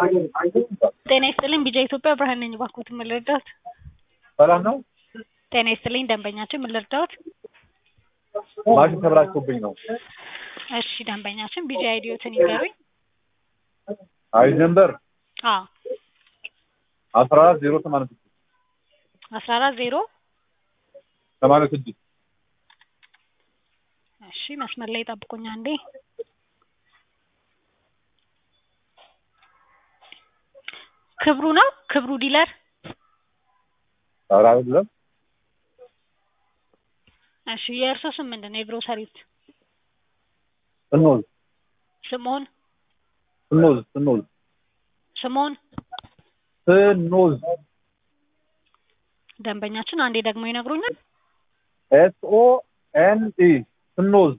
ጤና ይስጥልኝ ቢጃ ኢትዮጵያ ብርሃን ነኝ። እባክዎትን ምን ልርዳዎት? ሰላም ነው? ጤና ይስጥልኝ ደንበኛችን ምን ልርዳዎት? ማሽን ተበላሽቶብኝ ነው። እሺ ደንበኛችን ቢጃ አይዲዎትን ይንገሩኝ። አይ ነምበር አዎ አስራ አራት ዜሮ ሰማንያ ስድስት አስራ አራት ዜሮ ሰማንያ ስድስት እሺ መስመር ላይ ጠብቁኝ አንዴ። ክብሩ ነው ክብሩ ዲለር ኧረ አይደለም እሺ የእርሶ ስም ምንድን ነው? የግሮሰሪት ስኖዝ ስምኦን ስኖዝ ስኖዝ ስምኦን ስኖዝ ደንበኛችን አንዴ ደግሞ ይነግሩኛል። ኤስ ኦ ኤን ኢ ስኖዝ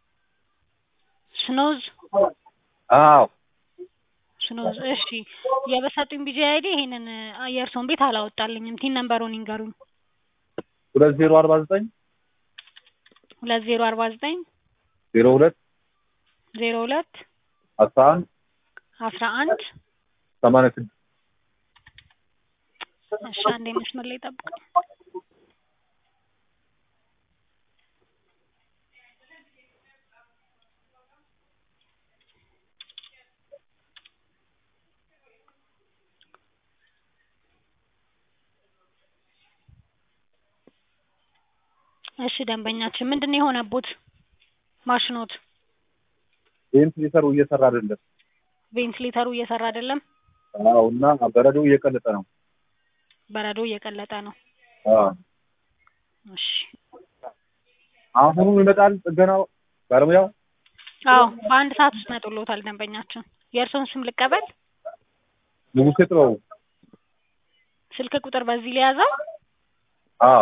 ስኖዝ አዎ ስኖዝ እሺ የበሰጡኝ ቢጂ አይዲ ይሄንን የእርሶን ቤት አላወጣልኝም። ቲን ነምበሩን ይንገሩኝ። ሁለት ዜሮ አርባ ዘጠኝ ሁለት ዜሮ አርባ ዘጠኝ ዜሮ ሁለት ዜሮ ሁለት አስራ አንድ አስራ አንድ ሰማንያ ስድስት እሺ አንዴ መስመር ላይ ጠብቁኝ። እሺ ደንበኛችን ምንድን ነው የሆነቦት? ማሽኖት ቬንትሌተሩ እየሰራ አይደለም። ቬንትሌተሩ እየሰራ አይደለም። አዎ እና በረዶ እየቀለጠ ነው። በረዶ እየቀለጠ ነው። አዎ እሺ አሁኑ ይመጣል ጥገናው ባለሙያው። አዎ በአንድ ሰዓት ውስጥ መጥሎታል ደንበኛችን። የእርስዎን ስም ልቀበል? ንጉሴ ጥበቡ። ስልክ ቁጥር በዚህ ሊያዘው? አዎ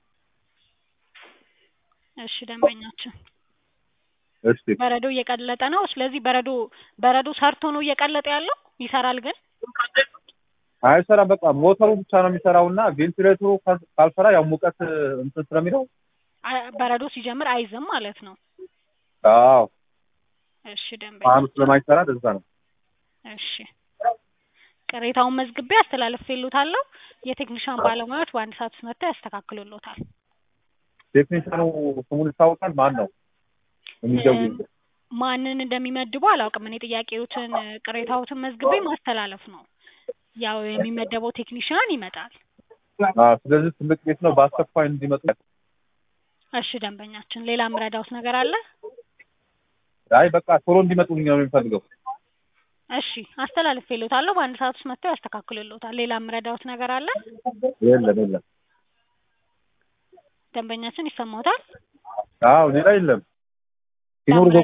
እሺ ደንበኛችን እሺ በረዶ እየቀለጠ ነው። ስለዚህ በረዶ በረዶ ሰርቶ ነው እየቀለጠ ያለው። ይሰራል ግን አይሰራም። በቃ ሞተሩ ብቻ ነው የሚሰራው እና ቬንቲሌተሩ ካል- ካልሰራ ያው ሙቀት እንትን ስለሚለው አ- በረዶ ሲጀምር አይዝም ማለት ነው። አዎ እሺ ፋኑ ደንበኛ ስለማይሰራ ለዛ ነው። እሺ ቅሬታውን መዝግቤ አስተላልፌልዎታለሁ። የቴክኒሻን ባለሙያዎች በአንድ ሰዓት ውስጥ መጥተው ያስተካክሉልዎታል። ቴክኒሻኑ ስሙን ይታወቃል? ማን ነው የሚደውል? ማንን እንደሚመድቡ አላውቅም። እኔ ጥያቄዎትን ቅሬታዎትን መዝግቤ ማስተላለፍ ነው። ያው የሚመደበው ቴክኒሽያን ይመጣል። አዎ ስለዚህ ትልቅ ቤት ነው፣ በአስቸኳይ እንዲመጡ። እሺ ደንበኛችን፣ ሌላ የምረዳዎት ነገር አለ? አይ በቃ ቶሎ እንዲመጡልኝ ነው የሚፈልገው። እሺ አስተላልፌልዎታለሁ። በአንድ ሰዓት ውስጥ መጥተው ያስተካክሉልዎታል። ሌላ የምረዳዎት ነገር አለ? የለም የለም። ደንበኛችን ይሰማዎታል? አዎ ሌላ የለም። ሲኖር ደው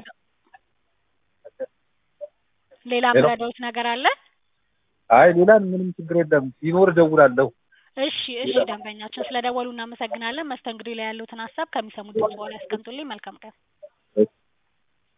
ሌላ ሌላ? የምረዳዎት ነገር አለ? አይ ሌላ ምንም ችግር የለም። ሲኖር እደውላለሁ። እሺ እሺ ደንበኛችን ስለደወሉ እናመሰግናለን። መስተንግዶ ላይ ያሉትን ሀሳብ ከሚሰሙት ድምፅ በኋላ ያስቀምጡልኝ። መልካም ቀን።